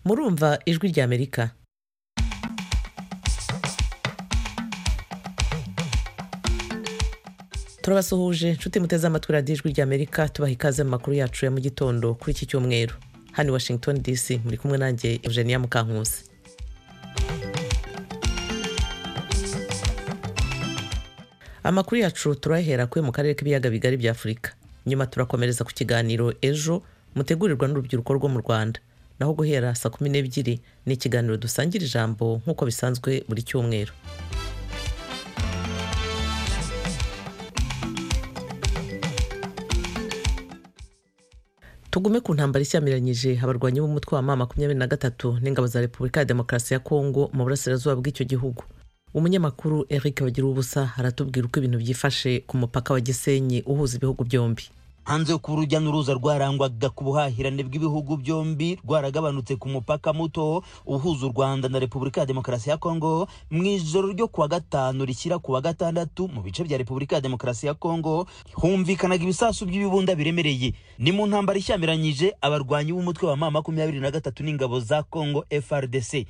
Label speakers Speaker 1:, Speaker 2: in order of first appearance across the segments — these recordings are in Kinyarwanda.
Speaker 1: murumva ijwi rya amerika turabasuhuje inshuti muteze amatwi radiyo ijwi rya amerika tubaha ikaze mu makuru yacu ya mu gitondo kuri iki cyumweru hano i washington dc muri kumwe nanjye eugenia mukankusi amakuru yacu turayahera kuri mu karere k'ibiyaga bigari bya afurika nyuma turakomereza ku kiganiro ejo mutegurirwa n'urubyiruko rwo mu rwanda naho guhera saa kumi n'ebyiri ni ikiganiro dusangira ijambo nk'uko bisanzwe buri cyumweru tugume ku ntambara ishyamiranyije abarwanyi b'umutwe wa ma makumyabiri na gatatu n'ingabo za repubulika ya demokarasi ya kongo mu burasirazuba bw'icyo gihugu umunyamakuru eric bagirubusa aratubwira uko ibintu byifashe ku mupaka wa gisenyi uhuza ibihugu byombi
Speaker 2: hanze kuba urujya n'uruza rwarangwaga ku buhahirane bw'ibihugu byombi rwaragabanutse ku mupaka muto uhuza u rwanda na repubulika ya demokarasi ya kongo mu ijoro ryo kuwa gatanu rishyira kuwa gatandatu mu bice bya repubulika ya demokarasi ya kongo humvikanaga ibisasu by'ibibunda biremereye ni mu ntambara ishyamiranyije abarwanyi b'umutwe wa ma makumyabiri na gatatu n'ingabo za kongo frdc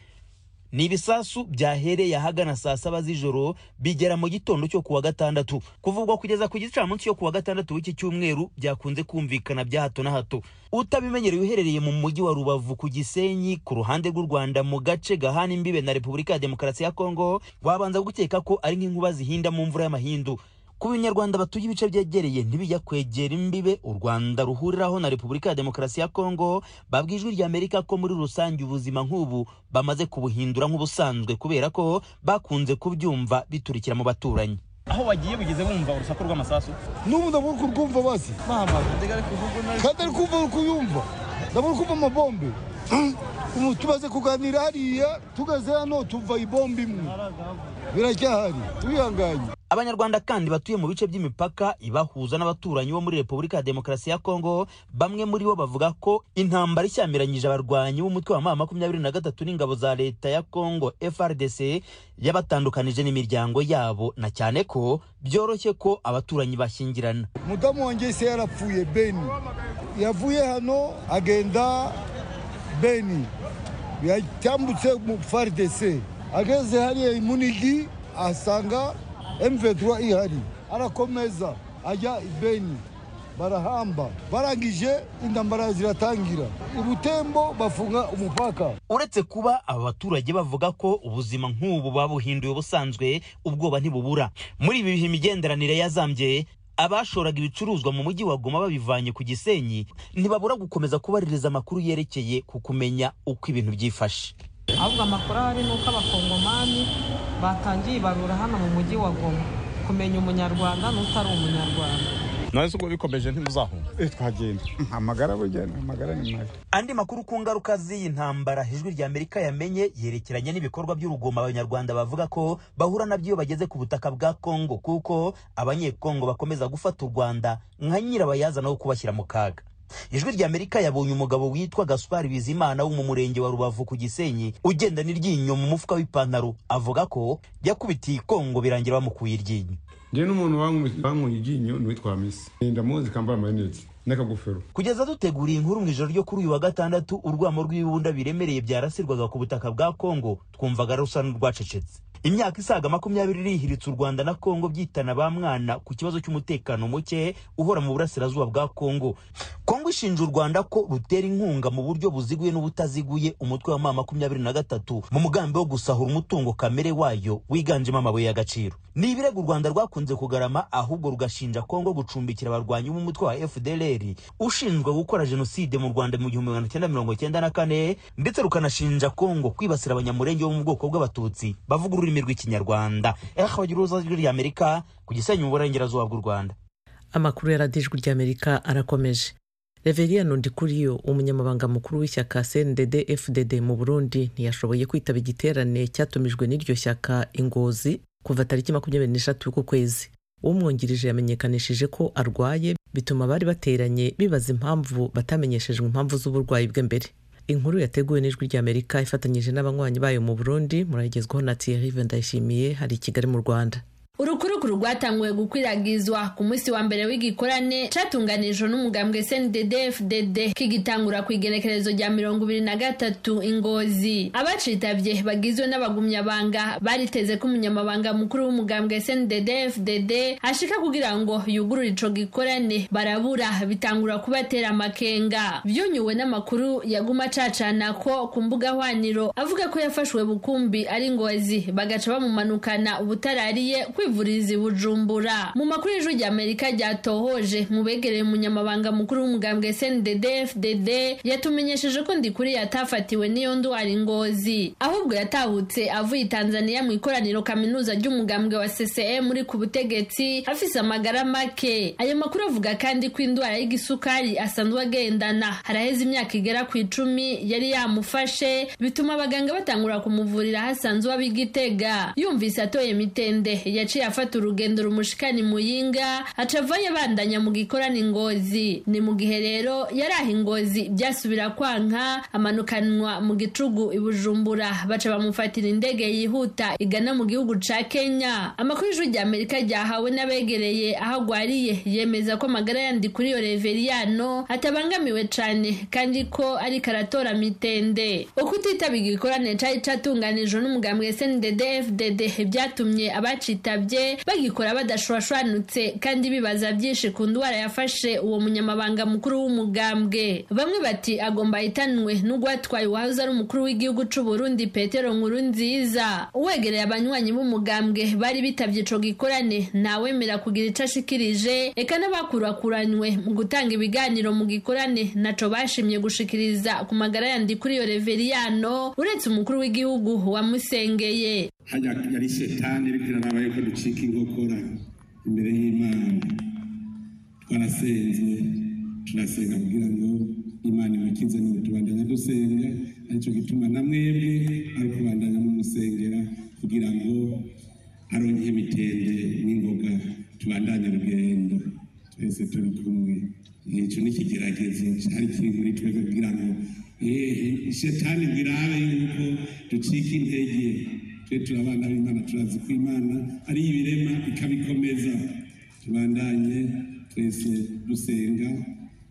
Speaker 2: ni ibisasu byahereye ahagana saa saba z'ijoro bigera mu gitondo cyo kuwa gatandatu kuvugwa kugeza ku gicamunsi cyo kuwa gatandatu w'iki cyumweru byakunze kumvikana bya hato na hato utabimenyereye uherereye mu mujyi wa rubavu ku gisenyi ku ruhande rw'u rwanda mu gace gahana imbibe na repubulika ya demokarasi ya kongo wabanza gukeka ko ari nk'inkuba zihinda mu mvura y'amahindu ku banyarwanda batuye ibice byegereye ntibijya kwegera imbibe u rwanda ruhuriraho na repubulika ya demokarasi ya kongo babwira ijwi rya amerika ko muri rusange ubuzima nk'ubu bamaze kubuhindura nk'ubusanzwe kubera ko bakunze kubyumva biturikira mu baturanyi
Speaker 3: aho wagiye bigeze bumva urusaku rw'amasasu
Speaker 4: n'ubu ndabona ko urwumva bazi kandi ari kumva uri kuyumva ndabona kumva amabombe tumaze kuganira hariya tugeze hano tuva ibomba imwe biracyahari twihanganye
Speaker 2: abanyarwanda kandi batuye mu bice by'imipaka ibahuza n'abaturanyi bo muri repubulika ya demokarasi ya kongo bamwe muri bo bavuga ko intambara ishyamiranyije abarwanyi b'umutwe wa ma makumyabiri na gatatu n'ingabo za leta ya kongo frdc yabatandukanije n'imiryango yabo na cyane ko byoroshye ko abaturanyi bashyingirana
Speaker 4: mudamu wanjye se yarapfuye beni yavuye hano agenda beni yatambutse mu frdc ageze hariya imunigi asanga M23 ihari arakomeza ajya ibeni barahamba barangije intambara ziratangira ubutembo bafunga umupaka
Speaker 2: uretse kuba aba baturage bavuga ko ubuzima nk'ubu babuhinduye ubusanzwe ubwoba ntibubura muri ibi bihe imigenderanire yazambye abashoraga ibicuruzwa mu mujyi wa Goma babivanye ku Gisenyi ntibabura gukomeza kubaririza amakuru yerekeye ku kumenya uko ibintu byifashe
Speaker 5: ahubwo amakuru ahari ni uko abakongomani batangiye ibarura hano mu mujyi wa goma kumenya umunyarwanda n'utari umunyarwanda
Speaker 3: nawe ubwo bikomeje ntimuzahunga
Speaker 4: twagenda amagara bugenda amagara ni mabi
Speaker 2: andi makuru ku ngaruka z'iyi ntambara ijwi rya amerika yamenye yerekeranye n'ibikorwa by'urugomo abanyarwanda bavuga ko bahura nabyo iyo bageze ku butaka bwa kongo kuko abanyekongo bakomeza gufata u rwanda nka nyirabayazana wo kubashyira mu kaga ijwi rya amerika yabonye umugabo witwa gaspar bizimana wo mu murenge wa rubavu ku gisenyi ugenda n'iryinyo mu mufuka w'ipantaro avuga ko yakubitiye ikongo birangira bamukuye iryinyo
Speaker 6: njye n'umuntu bankuye iryinyo ni uwitwa misi ndamuzi kambara amarinete n'akagofero
Speaker 2: kugeza duteguriye inkuru mu ijoro ryo kuri uyu wa gatandatu urwamo rw'ibibunda biremereye byarasirwaga ku butaka bwa kongo twumvaga rusa n'urwacecetse imyaka isaga makumyabiri irihiritse u rwanda na kongo byitana ba mwana ku kibazo cy'umutekano muke uhora mu burasirazuba bwa kongo kongo ishinja u rwanda ko rutera inkunga mu buryo buziguye n'ubutaziguye umutwe wa ma makumyabiri na gatatu mu mugambi wo gusahura umutungo kamere wayo wiganjemo amabuye y'agaciro ni ibirego u rwanda rwakunze kugarama ahubwo rugashinja kongo gucumbikira abarwanyi b'umutwe wa fdlr ushinzwe gukora jenoside mu rwanda mu gihumbi magana cyenda mirongo cyenda na kane ndetse rukanashinja kongo kwibasira abanyamurenge bo mu bwoko bw'abatutsi bavuga ururimi rw'ikinyarwanda ehe bagira uruza rw'ijwi rya amerika ku gisenyi mu burengerazuba bw'u rwanda
Speaker 1: amakuru ya radiyo ijwi rya amerika arakomeje reveria nundikuriyo umunyamabanga mukuru w'ishyaka cndd fdd mu burundi ntiyashoboye kwitaba igiterane cyatumijwe n'iryo shyaka ingozi kuva tariki makumyabiri n'eshatu ku kwezi umwungirije yamenyekanishije ko arwaye bituma abari bateranye bibaza impamvu batamenyeshejwe impamvu z'uburwayi bwe mbere inkuru yateguwe n'ijwi rya amerika ifatanyije n'abanywanyi bayo mu burundi murayigezwaho na thierry vendayishimiye hari i kigali mu rwanda
Speaker 7: urukurukuru rwatanguwe gukwirakwizwa ku munsi wa mbere w'igikorane catunganijwe n'umugambwe SNDD-FDD kigitangura ku igenekerezo rya mirongo ibiri na gatatu ingozi abacitavye bagizwe n'abagumyabanga bariteze ko umunyamabanga mukuru w'umugambwe SNDD-FDD ashika kugira ngo yugurure ico gikorane barabura bitangura kubatera amakenga vyunyuwe n'amakuru yaguma acacana ko ku mbuga hwaniro avuga ko yafashwe bukumbi ari ngozi bagaca bamumanukana ubutarariye kwivuriza i bujumbura mu makuru y'ijwi rya amerika ryatohoje mu begereye umunyamabanga mukuru w'umugambwe sndd fdd yatumenyesheje ko ndikuri yatafatiwe n'iyo ndwara ingozi ahubwo yatahutse avuye i tanzania mu ikoraniro kaminuza ry'umugambwe wa ccm uri ku butegetsi afise amagara make ayo makuru avuga kandi ko indwara y'igisukari asanzwe agendana haraheze imyaka igera ku icumi yari yamufashe bituma abaganga batangura kumuvurira aho asanzwe aba i gitega yumvise atoye mitende yaciye afata urugendo rumushikana muyinga acavayo abandanya mu gikorana ingozi ni mu gihe rero yaraha ingozi byasubira kwanka amanukanwa mu gicugu i bujumbura baca bamufatira indege yihuta igana mu gihugu ca kenya amakuru y'ijwi rya amerika ryahawe n'abegereye aho agwariye yemeza ko amagara yandi kuri iyo reveriyano atabangamiwe cane kandi ko ariko aratora mitende ukutitaba igikorane cari catunganijwe n'umugambwe sndd fdd vyatumye abaci bitabye bagikora badashwashwanutse kandi bibaza byinshi ku ndwara yafashe uwo munyamabanga mukuru w'umugambwe bamwe bati agomba ahitanwe n'ugwatwaye uwahoze ari umukuru w'igihugu c'u Burundi Petero Nkuru nziza uwegereye abanywanyi b'umugambwe bari bitavye ico gikorane ntawemera kugira ico ashikirije eka n'abakurakuranywe mu gutanga ibiganiro mu gikorane naco bashimye gushikiriza ku magara yandi kuri iyo reveriyano uretse umukuru w'igihugu wamusengeye
Speaker 8: hajya yari shetani ariko iraraba yuko ducika inkokora imbere y'imana twarasenze turasenga kugira ngo imana imukize none tubandanya dusenga aricyo gituma na mwebwe ari kubandanya mumusengera kugira ngo aronke imitende n'ingoga tubandanye urugendo twese turi kumwe nicyo n'ikigeragezo cyari kiri muri twebwe kugira ngo yehe shetani bwirabe yuko ducika intege twe turi abana b'imana turazi ko imana ari ibirema ikabikomeza tubandanye twese dusenga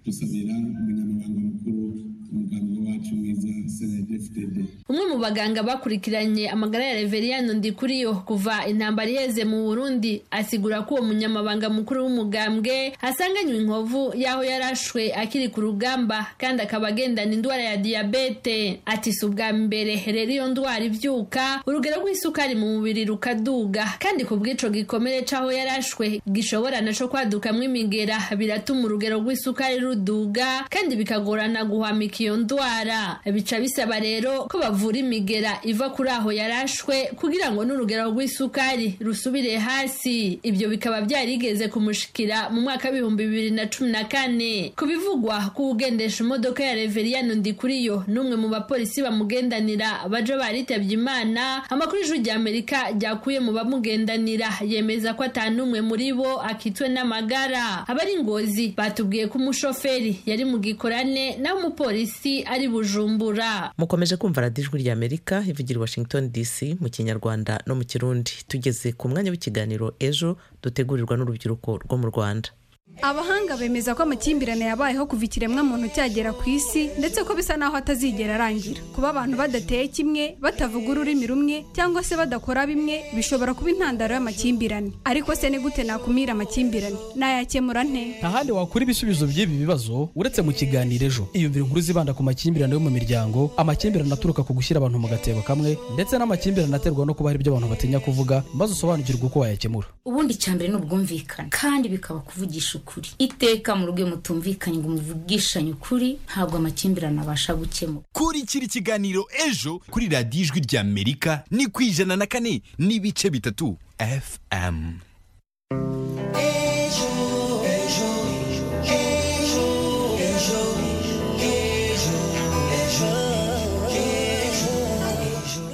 Speaker 8: dusabira umunyamabanga mukuru umuganga wacu mwiza senedefdede
Speaker 7: umwe mu baganga bakurikiranye amagara ya reveriyano ndikuriyo kuva intambara iheze mu burundi asigura ko uwo munyamabanga mukuru w'umugambwe asanganywe inkovu y'aho yarashwe akiri ku rugamba kandi akaba agendana indwara ya diyabete ati si ubwa mbere rero iyo ndwara ivyuka urugero rw'isukari mu mubiri rukaduga kandi ku bw'ico gikomere c'aho yarashwe gishobora naco kwadukamwo imigera biratuma urugero rw'isukari ruduga kandi bikagorana guhwamika iyo ndwara bica bisaba rero ko bavura bavura imigera iva kuri aho yarashwe kugira ngo n'urugero rw'isukari rusubire hasi ibyo bikaba byarigeze kumushikira mu mwaka w'ibihumbi bibiri na cumi na kane ku bivugwa ko ugendesha imodoka ya reveriyano ndikuriyo n'umwe mu bapolisi bamugendanira baje baritabye imana amakuru y'ijwi rya amerika ryakuye mu bamugendanira yemeza ko atanumwe muri bo akitwe n'amagara abari ngozi batubwiye ko umushoferi yari mu gikorane naho umupolisi ari bujumbura
Speaker 1: mukomeje kumva radiyo ijwi rya amerika ivugira i washington dc mu kinyarwanda no mu kirundi tugeze ku mwanya w'ikiganiro ejo dutegurirwa n'urubyiruko rwo mu rwanda
Speaker 9: abahanga bemeza ko amakimbirane yabayeho kuva ikiremwa muntu cyagera ku isi ndetse ko bisa naho atazigera arangira kuba abantu badateye kimwe batavuga ururimi rumwe cyangwa se badakora bimwe bishobora kuba intandaro y'amakimbirane ariko se ni gute nakumira amakimbirane nayakemura nte
Speaker 10: nta handi wakura ibisubizo by'ibi bibazo uretse mu kiganiro ejo iyumvira inkuru zibanda ku makimbirane yo mu miryango amakimbirane aturuka ku gushyira abantu mu gatebo kamwe ndetse n'amakimbirane aterwa no kuba hari ibyo abantu batinya kuvuga maze usobanukirwe uko wayakemura
Speaker 11: ubundi cyambere ni ubwumvikane kandi bikaba kuvugisha ukuri iteka mu rugo mutumvikanye ngo muvugishanye ukuri ntabwo amakimbirane abasha gukemura
Speaker 12: kurikira ikiganiro ejo kuri radiyo ijwi rya amerika ni ku ijana na kane n'ibice bitatu fm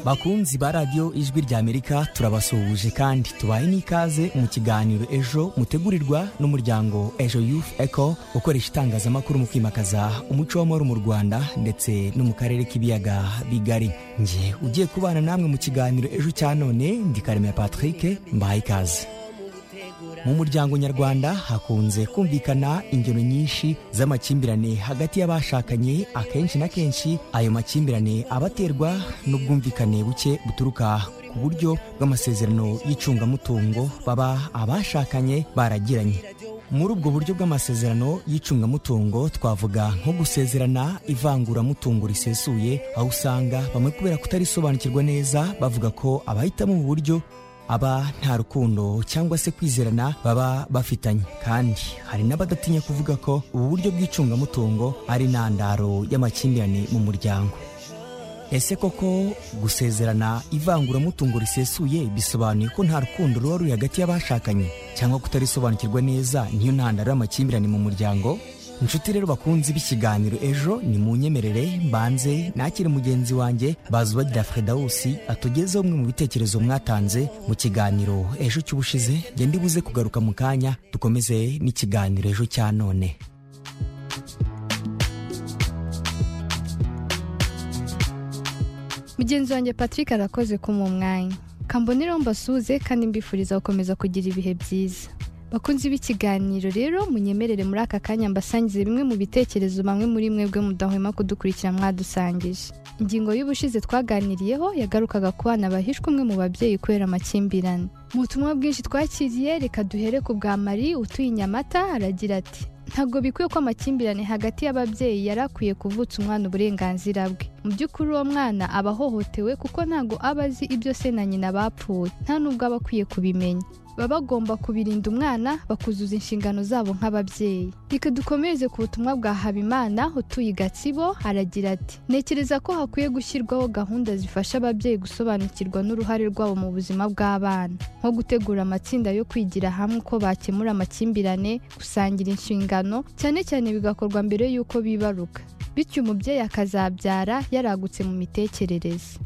Speaker 13: bakunzi ba radiyo ijwi rya amerika turabasuhuje kandi tubaye n'ikaze mu kiganiro ejo mutegurirwa n'umuryango ejo youth eco ukoresha itangazamakuru mu kwimakaza umuco w'amahoro mu rwanda ndetse no mu karere k'ibiyaga bigari nge ugiye kubana namwe mu kiganiro ejo cya none ndi karemera patrick mbaye ikaze mu muryango nyarwanda hakunze kumvikana ingero nyinshi z'amakimbirane hagati y'abashakanye akenshi na kenshi ayo makimbirane aba aterwa n'ubwumvikane buke buturuka ku buryo bw'amasezerano y'icungamutungo baba abashakanye baragiranye muri ubwo buryo bw'amasezerano y'icungamutungo twavuga nko gusezerana ivanguramutungo risesuye aho usanga bamwe kubera kutarisobanukirwa neza bavuga ko abahitamo ubu buryo aba nta rukundo cyangwa se kwizerana baba bafitanye kandi hari n'abadatinya kuvuga ko ubu buryo bw'icungamutungo ari intandaro y'amakimbirane mu muryango ese koko gusezerana ivanguramutungo risesuye bisobanuye ko nta rukundo ruba ruri hagati y'abashakanye cyangwa kutarisobanukirwa neza niyo ntandaro y'amakimbirane mu muryango inshuti rero bakunze b'ikiganiro ejo ni mu nyemerere mbanze nakire mugenzi wanjye bazubagira fredawusi atugezeho bimwe mu bitekerezo mwatanze mu kiganiro ejo cy'ubushize ngende buze kugaruka mu kanya dukomeze n'ikiganiro ejo cya none
Speaker 14: mugenzi wanjye patrick arakoze kumuha umwanya kambonera mbasuhuze kandi mbifuriza gukomeza kugira ibihe byiza bakunzi b'ikiganiro rero munyemerere muri aka kanya mbasangize bimwe mu bitekerezo bamwe muri mwebwe mudahwema kudukurikira mwadusangije ingingo y'ubushize twaganiriyeho yagarukaga ku bana bahishwe umwe mu babyeyi kubera amakimbirane mu butumwa bwinshi twakiriye reka duhere ku bwa mari utuye inyamata aragira ati ntabwo bikwiye ko amakimbirane hagati y'ababyeyi yari akwiye kuvutsa umwana uburenganzira bwe mu by'ukuri uwo mwana aba ahohotewe kuko ntabwo aba azi ibyo se na nyina bapfuye nta n'ubwo aba akwiye kubimenya baba bagomba kubirinda umwana bakuzuza inshingano zabo nk'ababyeyi reka dukomereze ku butumwa bwa habimana utuye i gatsibo aragira ati ntekereza ko hakwiye gushyirwaho gahunda zifasha ababyeyi gusobanukirwa n'uruhare rwabo mu buzima bw'abana nko gutegura amatsinda yo kwigira hamwe uko bakemura amakimbirane gusangira inshingano cyane cyane bigakorwa mbere y'uko bibaruka bityo umubyeyi akazabyara yaragutse mu mitekerereze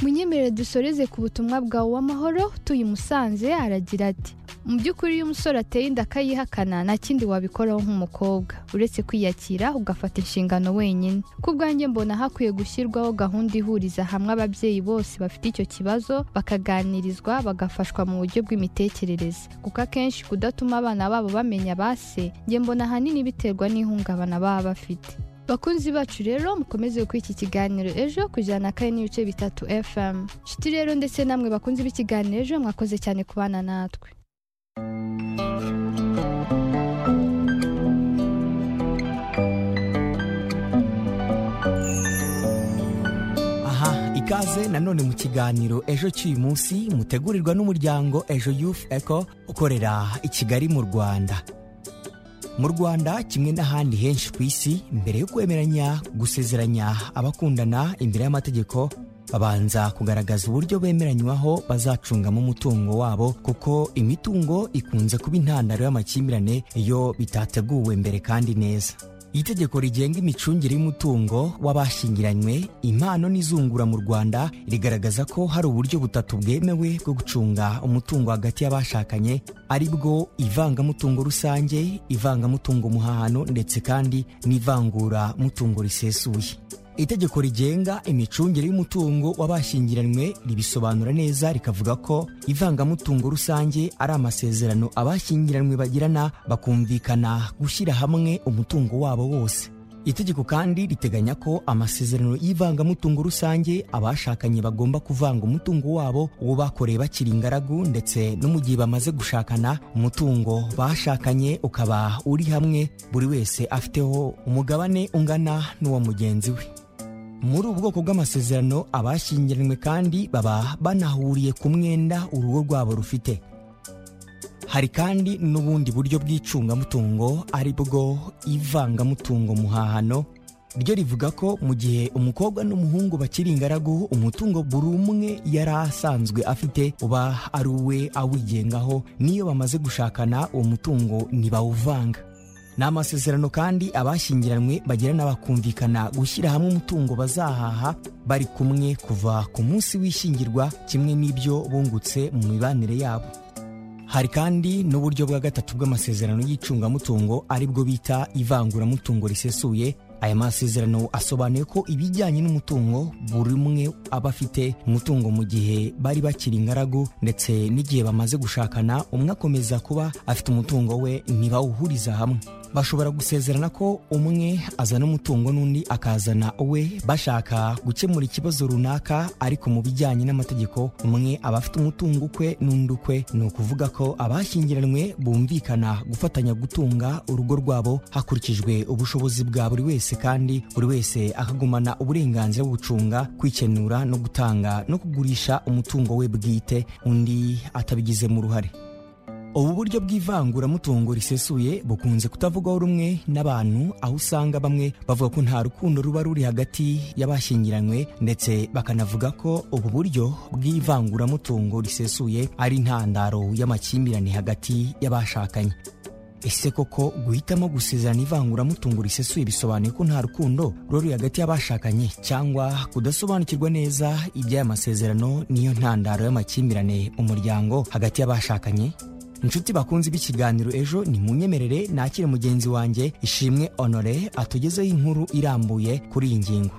Speaker 14: munyemerere dusoreze ku butumwa bwawe w'amahoro utuye i musanze aragira ati mu by'ukuri iyo umusore ateye inda akayihakana nta kindi wabikoraho nk'umukobwa uretse kwiyakira ugafata inshingano wenyine ku bwanjye mbona hakwiye gushyirwaho gahunda ihuriza hamwe ababyeyi bose bafite icyo kibazo bakaganirizwa bagafashwa mu buryo bw'imitekerereze kuko akenshi kudatuma abana babo bamenya base njye mbona ahanini biterwa n'ihungabana baba bafite bakunzi bacu rero mukomeze gukora iki kiganiro ejo ku ijana na kane n'ibice bitatu fm nshuti rero ndetse namwe bakunzi b'ikiganiro ejo mwakoze cyane kubana natwe
Speaker 13: aha ikaze nanone mu kiganiro ejo cy'uyu munsi mutegurirwa n'umuryango ejo youth eco ukorera i kigali mu rwanda mu rwanda kimwe n'ahandi henshi ku isi mbere yo kwemeranya gusezeranya abakundana imbere y'amategeko babanza kugaragaza uburyo bemeranywaho bazacungamo umutungo wabo kuko imitungo ikunze kuba intandaro y'amakimbirane iyo bitateguwe mbere kandi neza itegeko rigenga imicungire y'umutungo w'abashingiranywe impano n'izungura mu rwanda rigaragaza ko hari uburyo butatu bwemewe bwo gucunga umutungo hagati y'abashakanye ari bwo ivangamutungo rusange ivangamutungo muhahano ndetse kandi n'ivangura mutungo risesuye itegeko rigenga imicungire y'umutungo w'abashingiranywe ribisobanura neza rikavuga ko ivangamutungo rusange ari amasezerano abashingiranywe bagirana bakumvikana gushyira hamwe umutungo wabo wose itegeko kandi riteganya ko amasezerano y'ivangamutungo rusange abashakanye bagomba kuvanga umutungo wabo uwo bakoreye bakiri ingaragu ndetse no mu gihe bamaze gushakana umutungo bashakanye ukaba uri hamwe buri wese afiteho umugabane ungana n'uwa mugenzi we muri ubu bwoko bw'amasezerano abashyingiranywe kandi baba banahuriye ku mwenda urugo rwabo rufite hari kandi n'ubundi buryo bw'icungamutungo ari bwo ivangamutungo muhahano ryo rivuga ko mu gihe umukobwa n'umuhungu bakiri ingaragu umutungo buri umwe yari asanzwe afite uba ari uwe awigengaho n'iyo bamaze gushakana uwo mutungo ntibawuvanga ni amasezerano kandi abashyingiranywe bagirana bakumvikana gushyira hamwe umutungo bazahaha bari kumwe kuva ku munsi w'ishyingirwa kimwe n'ibyo bungutse mu mibanire yabo hari kandi n'uburyo bwa gatatu bw'amasezerano y'icungamutungo ari bwo bita ivanguramutungo risesuye aya masezerano asobanuye ko ibijyanye n'umutungo buri umwe aba afite umutungo mu gihe bari bakiri ingaragu ndetse n'igihe bamaze gushakana umwe akomeza kuba afite umutungo we ntibawuhuriza hamwe bashobora gusezerana ko umwe azana umutungo n'undi akazana uwe bashaka gukemura ikibazo runaka ariko mu bijyanye n'amategeko umwe aba afite umutungo ukwe n'undi ukwe ni ukuvuga ko abashyingiranywe bumvikana gufatanya gutunga urugo rwabo hakurikijwe ubushobozi bwa buri wese kandi buri wese akagumana uburenganzira bwo gucunga kwikenura no gutanga no kugurisha umutungo we bwite undi atabigizemo uruhare ubu buryo bw'ivanguramutungo risesuye bukunze kutavugwaho rumwe n'abantu aho usanga bamwe bavuga ko nta rukundo ruba ruri hagati y'abashyingiranywe ndetse bakanavuga ko ubu buryo bw'ivanguramutungo risesuye ari intandaro y'amakimbirane hagati y'abashakanye ese koko guhitamo gusezerana ivanguramutungo risesuye bisobanuye ko nta rukundo ruba ruri hagati y'abashakanye cyangwa kudasobanukirwa neza iby'aya masezerano niyo ntandaro y'amakimbirane umuryango hagati y'abashakanye inshuti bakunze b'ikiganiro ejo ni munyemerere nakire mugenzi wanjye ishimwe honore atugezeho inkuru irambuye kuri iyi ngingo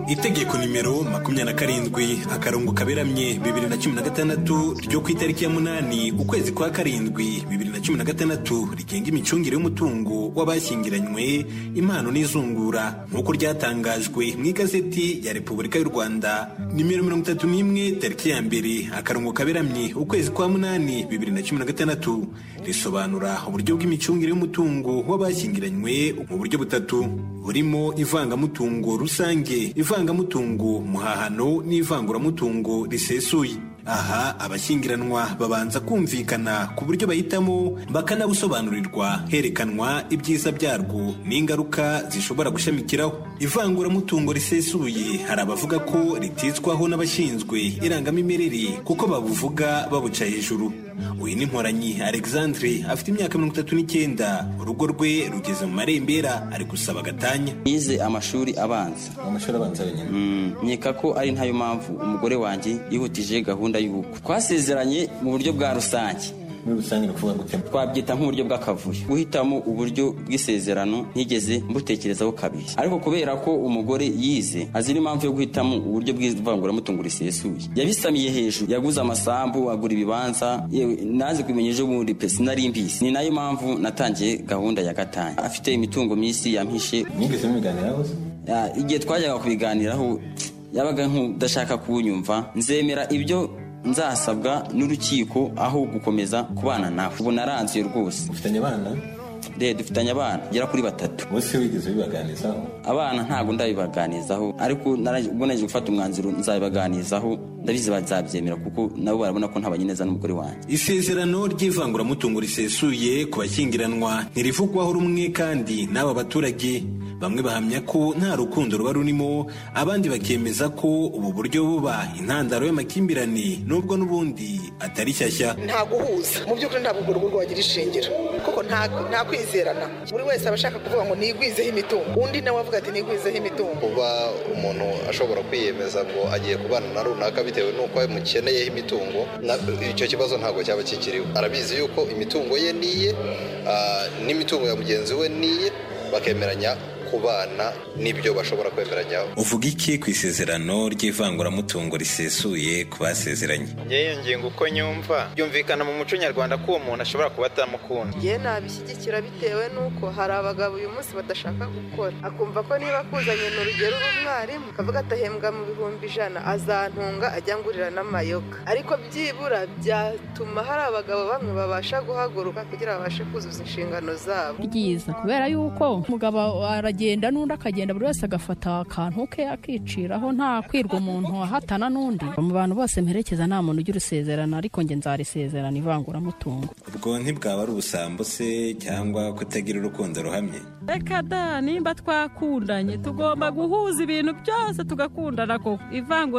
Speaker 15: itegeko nimero makumyabiri na karindwi akarongo kaberamye bibiri na cumi na gatandatu ryo ku itariki ya munani ukwezi kwa karindwi bibiri na cumi na gatandatu rigenga imicungire y'umutungo w'abashyingiranywe impano n'izungura nk'uko ryatangajwe mu igazeti ya repubulika y'u rwanda nimero mirongo itatu n'imwe tariki ya mbere akarongo kaberamye ukwezi kwa munani bibiri na cumi na gatandatu risobanura uburyo bw'imicungire y'umutungo w'abashyingiranywe mu buryo butatu burimo ivangamutungo rusange ivangamutungo muhahano n'ivanguramutungo risesuye aha abashyingiranwa babanza kumvikana ku buryo bahitamo bakanabusobanurirwa herekanwa ibyiza byarwo n'ingaruka zishobora gushamikiraho ivanguramutungo risesuye hari abavuga ko ritizwaho n'abashinzwe irangamimerere kuko babuvuga babuca hejuru uyu ni mporanyi alexandre afite imyaka mirongo itatu n'icyenda urugo rwe rugeze mu marembera ari gusaba gatanya
Speaker 16: yize amashuri abanza
Speaker 15: amashuri abanza wenyine
Speaker 16: nkeka ko ari nayo mpamvu umugore wanjye yihutije gahunda y'ubukwe twasezeranye mu buryo bwa rusange
Speaker 15: muri rusange ni ukuvuga gute
Speaker 16: twabyita nk'uburyo bw'akavuyo guhitamo uburyo bw'isezerano ntigeze mbutekerezaho kabiri ariko kubera ko umugore yize azi n'impamvu yo guhitamo uburyo bw'ivanguramutungo risesuye yabisamiye hejuru yaguze amasambu agura ibibanza yewe naze kumenya ejo bundi pe sinari mbizi ni nayo mpamvu natangiye gahunda ya gatanya afite imitungo myinshi yampishe
Speaker 15: mwigeze mubiganiraho se
Speaker 16: Ah, igihe twajyaga kubiganiraho yabaga nk'udashaka kuwunyumva nzemera ibyo nzasabwa n'urukiko aho gukomeza kubana nawe ubu naranzuye rwose
Speaker 15: ufitanye abana
Speaker 16: de dufitanye abana gera kuri batatu
Speaker 15: bose wigeze ubibaganizaho
Speaker 16: abana ntabwo ndabibaganizaho ariko naraje- ubwo naje gufata umwanzuro nzabibaganizaho ndabizi bazabyemera kuko nabo barabona ko ntabanye neza n'umugore wanjye
Speaker 15: isezerano ry'ivanguramutungo risesuye ku bashyingiranwa ntirivugwaho rumwe kandi n'aba baturage bamwe bahamya ko nta rukundo ruba rurimo abandi bakemeza ko ubu buryo buba intandaro y'amakimbirane nubwo n'ubundi atari shyashya
Speaker 17: nta guhuza mu by'ukuri ntabwo urwo rugo rwagira ishingiro kuko nta nta kwizerana buri wese aba ashaka kuvuga ngo nigwizeho imitungo undi nawe avuga ati nigwizeho imitungo
Speaker 18: kuba umuntu ashobora kwiyemeza ngo agiye kubana na runaka bitewe n'uko amukeneyeho imitungo na- icyo kibazo ntabwo cyaba kikiriho arabizi yuko imitungo ye niye ah, n'imitungo ya mugenzi we niye bakemeranya kubana n'ibyo bashobora kwemeranyaho
Speaker 15: uvuga iki ku isezerano ry'ivanguramutungo risesuye ku basezeranye
Speaker 19: njye iyo ngingo uko nyumva byumvikana mu muco nyarwanda ko uwo muntu ashobora kuba atamukunda
Speaker 20: njye nabishyigikira bitewe n'uko hari abagabo uyu munsi badashaka gukora akumva ko niba akuzanye ni urugero uri umwarimu akavuga atahembwa mu bihumbi ijana azantunga ajya ngurira n'amayoga ariko byibura byatuma hari abagabo bamwe babasha guhaguruka kugira ngo babashe kuzuza inshingano zabo
Speaker 21: byiza kubera yuko umugabo aragenda n'undi akagenda buri wese agafata akantu ke akiciraho nta kwirwa umuntu ahatana n'undi mu bantu bose mperekeza nta muntu ugira usezerana ariko njye nzarisezerana ivanguramutungo
Speaker 15: ubwo ntibwaba ari ubusambo se cyangwa kutagira urukundo ruhamye
Speaker 22: reka da nimba twakundanye tugomba guhuza ibintu byose tugakundana koko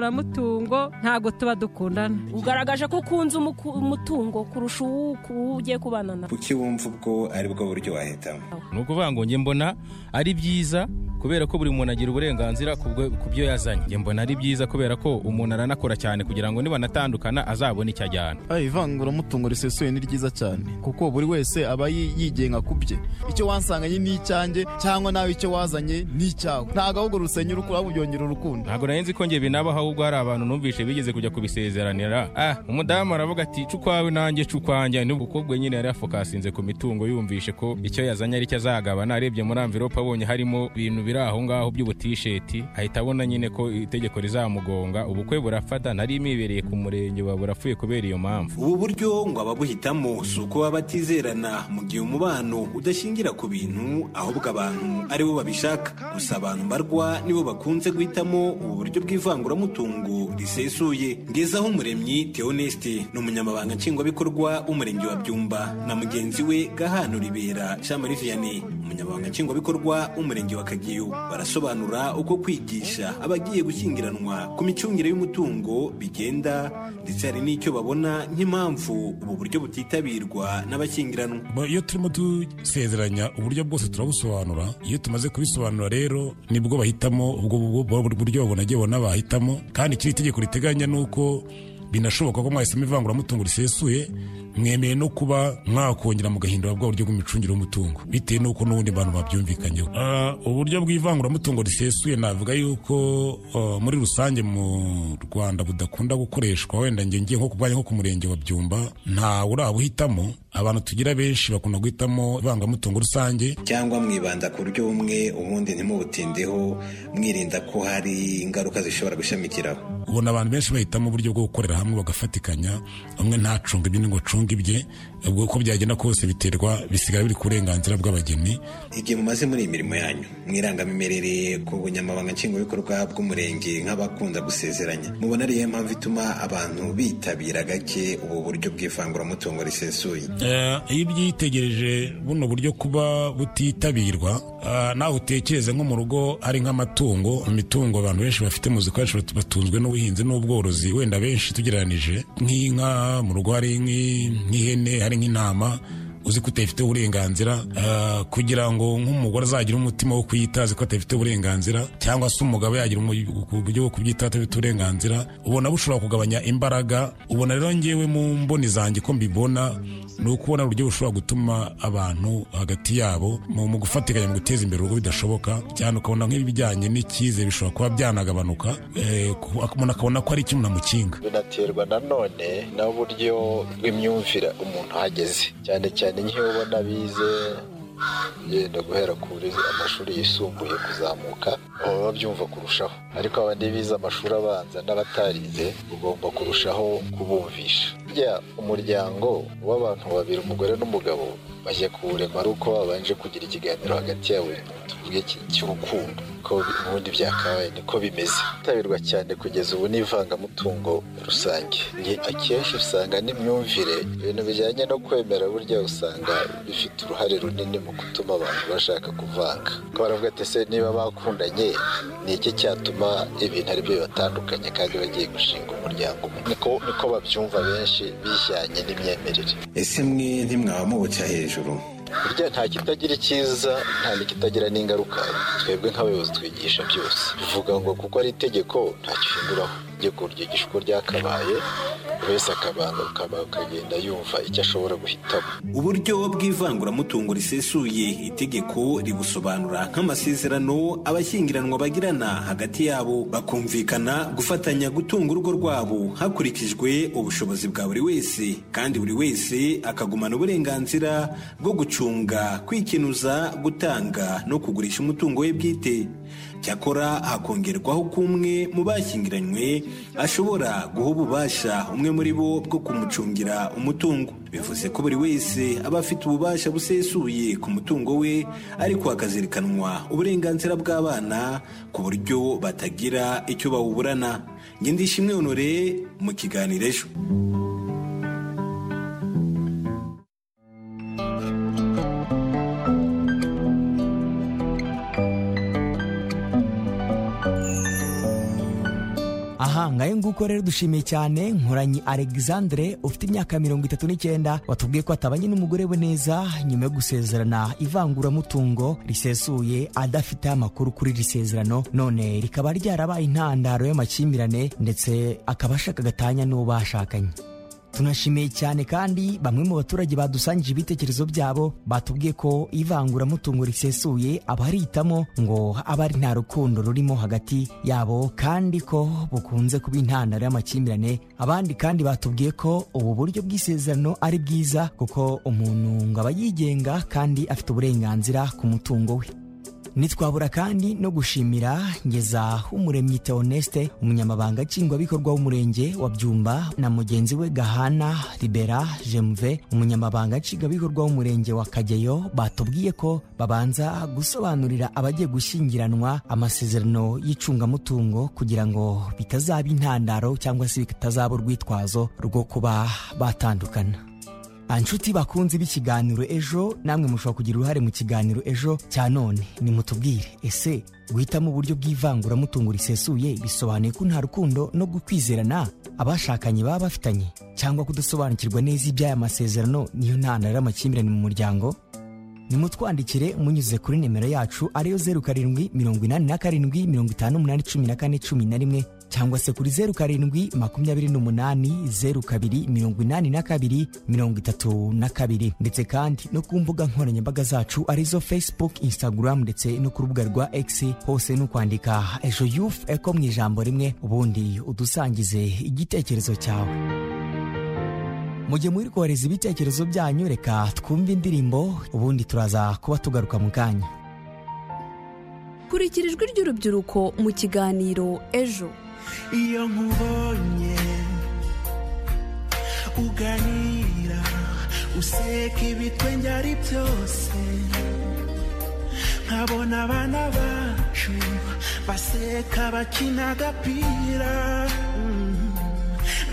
Speaker 22: ivanguramutungo ntabwo tuba dukundana
Speaker 23: ugaragaje ko ukunze umuku- umutungo kurusha uwo uwo ugiye kubana nawe
Speaker 15: kuki wumva ubwo ari bwo buryo wahitamo
Speaker 24: ni ukuvuga ngo njye mbona ari byiza
Speaker 3: kubera ko buri muntu agira uburenganzira ku bwe- ku byo yazanye njye mbona ari byiza kubera ko umuntu aranakora cyane kugira ngo nibanatandukana azabone icyo ajyana
Speaker 4: Ah, ivanguramutungo risesuye ni ryiza cyane kuko buri wese aba yi- yigenga ku bye icyo wansanganye ni icyanjye cyangwa nawe icyo wazanye ni icyawe ntabwo ahubwo rusenya urukura ahubwo byongera urukundo
Speaker 3: ntabwo nari nzi ko njye binabaho ahubwo hari abantu numvise bigeze kujya kubisezeranira ah umudamu aravuga ati cu kwawe nanjye cu kwanjye n'ubukobwa nyine yari yafokasinze ku mitungo yumvishe ko icyo yazanye aricyo azagabana arebye muri amvirope abonye harimo ibintu biri aho ngaho by'ubutisheti ahita abona nyine ko itegeko rizamugonga ubukwe burafata nari mibereye ku murenge wa burapfuye kubera iyo mpamvu
Speaker 15: ubu buryo ngo ababuhitamo si uko baba batizerana mu gihe umubano udashingira ku bintu ahubwo abantu ari bo babishaka gusa abantu mbarwa nibo bakunze guhitamo ubu buryo bw'ivanguramutungo risesuye ngezaho umuremyi Theoneste ni umunyamabanga nshingwabikorwa w'umurenge wa byumba na mugenzi we gahano ribera shamari vianney umunyamabanga nshingwabikorwa w'umurenge wa kageyo barasobanura uko kwigisha abagiye gushyingiranwa ku micungire y'umutungo bigenda ndetse hari n'icyo babona nk'impamvu ubu buryo butitabirwa n'abashyingiranwa
Speaker 5: Ba- iyo turimo dusezeranya uburyo bwose turabusobanura iyo tumaze kubisobanura rero nibwo bahitamo ubwo bu- bu- buryo babona agiye babona bahitamo kandi ikiri itegeko riteganya ni uko binashoboka ko mwahisemo ivanguramutungo risesuye mwemeye no kuba mwakongera mugahindura bwa buryo bw'imicungire y'umutungo bitewe n'uko n'ubundi abantu babyumvikanyeho Ah, uburyo bw'ivanguramutungo risesuye navuga yuko ah, muri rusange mu rwanda budakunda gukoreshwa wenda njye ngiye nko kubwanya nko ku murenge wa byumba ntawe urabuhitamo abantu tugira benshi bakunda guhitamo ivangamutungo rusange
Speaker 15: cyangwa mwibanda ku buryo bumwe ubundi ntimubutindeho mwirinda ko hari ingaruka zishobora gushamikiraho
Speaker 5: ubona abantu benshi bahitamo uburyo bwo gukorera hamwe bagafatikanya umwe ntacunga ibye undi ngo acunge ibye ubwo uko byagenda kose biterwa bisigara biri ku burenganzira bw'abageni
Speaker 15: igihe mumaze muri iyi mirimo yanyu mwirangamimerere ku bunyamabanga nshingwabikorwa bw'umurenge nk'abakunda gusezeranya mubona ariyo mpamvu ituma abantu bitabira gake ubu buryo bw'ivanguramutungo risesuye
Speaker 5: Eh, iyo ubyitegereje buno buryo kuba butitabirwa eh, nawe utekereze nko mu rugo ari nk'amatungo imitungo abantu benshi bafite mu zikoresho batunzwe n'ubuhinzi n'ubworozi wenda benshi tugereranije nk'inka mu rugo hari nk'i- nk'ihene hari nk'intama uzi ko utayifite uburenganzira eh, kugira ngo nk'umugore azagire umutima wo kuyitazi ko atafite uburenganzira cyangwa se umugabo yagira umu- uburyo bwo kubyitaho adafite uburenganzira ubona bushobora kugabanya imbaraga ubona rero ngewe mu mboni zanjye ko mbibona ni ukubona uburyo bushobora gutuma abantu hagati yabo mu mu gufatikanya mu guteza imbere urugo bidashoboka cyane ukabona nk'ibijyanye n'icyizere bishobora kuba byanagabanuka eh, ku- umuntu akabona ko ari ikintu namukinga
Speaker 24: binaterwa nanone n'uburyo bw'imyumvire umuntu ahageze cyane cyane nk'iyo ubona bize yenda guhera kuri amashuri yisumbuye kuzamuka baba babyumva kurushaho ariko abandi bize amashuri abanza n'abatarize ugomba kurushaho kubumvisha burya umuryango w'abantu babiri umugore n'umugabo bajya kuwurema ari uko babanje kugira ikiganiro hagati yabo tuvuge iki- cy'urukundo ko bi- ubundi byakabaye niko bimeze tabirwa cyane kugeza ubu n'ivangamutungo rusange Ni- akenshi usanga n'imyumvire ibintu bijyanye no kwemera burya usanga bifite uruhare runini mu gutuma abantu bashaka kuvanga ko baravuga ati se niba bakundanye ni iki cyatuma ibintu ari byo bibatandukanye kandi bagiye gushinga umuryango umwe niko niko babyumva benshi bijyanye n'imyemerere
Speaker 15: ese mwe ntimwaba mubuca hejuru
Speaker 24: burya nta kitagira icyiza nta n'ikitagira n'ingaruka twebwe nk'abayobozi twigisha byose bivuga ngo kuko ari itegeko nta gihinduraho itegeko ryigisha uko ryakabaye buri wese akabanza akagenda yumva icyo ashobora guhitamo
Speaker 15: uburyo bw'ivanguramutungo risesuye itegeko ribusobanura nk'amasezerano abashyingiranwa bagirana hagati yabo bakumvikana gufatanya gutunga urugo rwabo hakurikijwe ubushobozi bwa buri wese kandi buri wese akagumana uburenganzira bwo gucunga kwikinuza gutanga no kugurisha umutungo we bwite cyakora hakongerwaho ko umwe mu bashyingiranywe ashobora guha ububasha umwe muri bo bwo kumucungira umutungo bivuze ko buri wese aba afite ububasha busesuye ku mutungo we ariko hakazirikanwa uburenganzira bw'abana ku buryo batagira icyo bawuburana ngendishimwe honore mu kiganiro ejo
Speaker 13: aha ngayo nguko rero dushimiye cyane nkoranyi alexandre ufite imyaka mirongo itatu n'icyenda watubwiye ko atabanye n'umugore we neza nyuma yo gusezerana ivanguramutungo risesuye adafite amakuru kuri iri sezerano none rikaba ryarabaye intandaro y'amakimbirane ndetse akaba ashaka gatanya n'uwo bashakanye tunashimiye cyane kandi bamwe mu baturage badusangije ibitekerezo byabo batubwiye ko ivanguramutungo risesuye abarihitamo ngo aba ari nta rukundo rurimo hagati yabo kandi ko bukunze kuba intandaro y'amakimbirane abandi kandi batubwiye ko ubu buryo bw'isezerano ari bwiza kuko umuntu ngo aba yigenga kandi afite uburenganzira ku mutungo we ntitwabura kandi no gushimira ngeza umuremyi Theoneste umunyamabanga nshingwabikorwa w'umurenge wa byumba na mugenzi we gahana libera jemuve umunyamabanga nshingwabikorwa w'umurenge wa kageyo batubwiye ko babanza gusobanurira abagiye gushyingiranwa amasezerano y'icungamutungo kugira ngo bitazaba intandaro cyangwa se bitazaba urwitwazo rwo kuba batandukana anshuti bakunze b'ikiganiro ejo namwe mushobora kugira uruhare mu kiganiro ejo cya none nimutubwire ese guhitamo uburyo bw'ivanguramutungo risesuye bisobanuye ko nta rukundo no gukwizerana abashakanye baba bafitanye cyangwa kudasobanukirwa neza iby'aya masezerano niyo ntandaro y'amakimbirane mu muryango nimutwandikire munyuze kuri nimero yacu ariyo zeru karindwi mirongo inani na karindwi mirongo itanu umunani cumi na kane cumi na rimwe cyangwa se kuri zeru karindwi makumyabiri n'umunani zeru kabiri mirongo inani na kabiri mirongo itatu na kabiri ndetse kandi no ku mbuga nkoranyambaga zacu arizo facebook instagram ndetse no ku rubuga rwa x hose ni ukwandika ejo yufu eko mu ijambo rimwe ubundi udusangize igitekerezo cyawe mu gihe muri kohereza ibitekerezo byanyu reka twumve indirimbo ubundi turaza kuba tugaruka mu kanya
Speaker 2: kurikira ijwi ry'urubyiruko mu kiganiro ejo
Speaker 6: iyo nkubonye uganira useka ibitwenge ari byose nkabona abana bacu baseka bakina agapira Mm.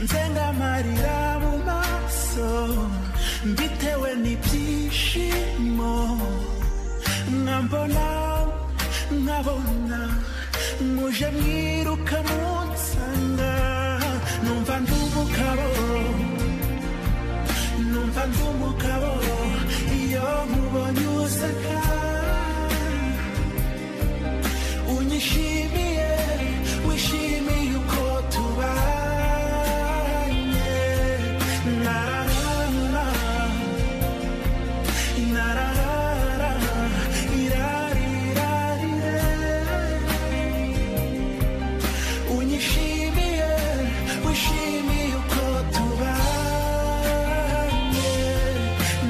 Speaker 6: nzenga amarira mu maso mbitewe n'ibyishimo mwambona nkabona muje mwiruka munsanga numva ndi umugabo numva ndi umugabo iyo nkubonye useka unyishimiye wishimiye uko tubanye nararara nararara irarirarire unyishimiye wishimiye uko tubanye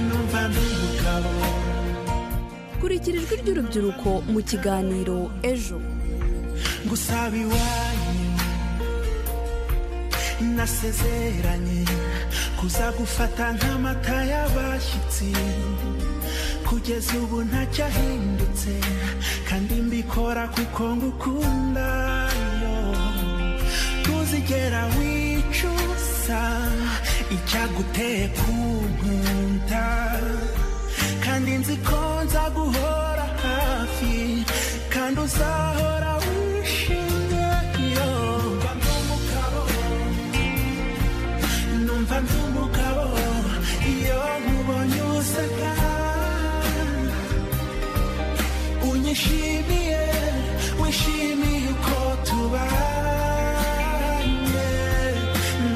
Speaker 6: numva ndi umugabo
Speaker 2: kurikira ijwi ry'urubyiruko mu kiganiro ejo
Speaker 6: gusaba iwanyu nasezeranye kuza gufata nk'amata y'abashyitsi kugeza ubu ntacyahindutse kandi mbikora kuko ngukunda yo ntuzigera wicuza icyaguteye kunkunda kandi nzi ko nza guhora hafi kandi uzahora wishimye yo mba ndi umugabo numva ndi umugabo iyo nkubonye useka unyishimiye wishimiye uko tubanye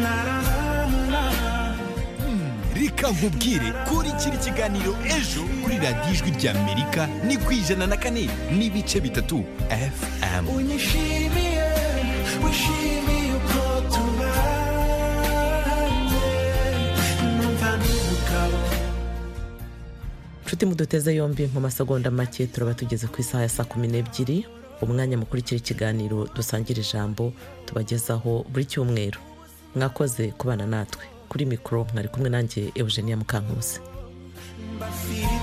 Speaker 6: nararara
Speaker 12: reka nkubwire kurikira ikiganiro ejo kuri radiyo ijwi ry'amerika ni ku ijana na kane n'ibice bitatu fm
Speaker 6: unyishimiye wishimiye uko tubanye numva ndi umugabo
Speaker 1: nshuti muduteze yombi mu masegonda make turaba tugeze ku isaha ya saa kumi n'ebyiri umwanya mukurikira ikiganiro dusangira ijambo tubagezaho buri cyumweru mwakoze kubana natwe kuri mikoro mwari kumwe nanjye eugenia mukankusi
Speaker 6: mbafite